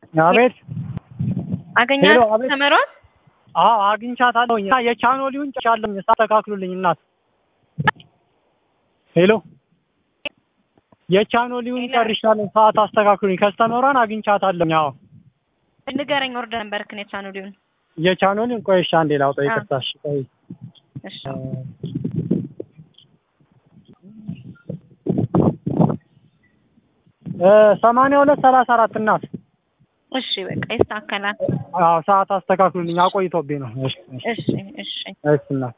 አቤት አገኛት ሄሎ፣ አቤት። ተመሯል። አዎ አግኝቻታለሁ እና የቻኖሊውን ጨርሻለሁ ሳስተካክሉልኝ እናት ሄሎ የቻኖሊውን ሄሎ። ጨርሻለሁ ሰዓት አስተካክሉኝ ከስተመሯን አግኝቻታለሁ አዎ ንገረኝ ኦርደር ነበርክን የቻኑሊውን የቻኖሊውን ቆይ እሺ አንዴ ላውጣው አዎ። ይቅርታ እሺ ቆይ እሺ እ ሰማንያ ሁለት ሰላሳ አራት እናት እሺ በቃ ይስተካከላል። አዎ ሰዓት አስተካክሉልኝ አቆይቶብኝ ነው እሺ እሺ እሺ እሺ እሺ እናት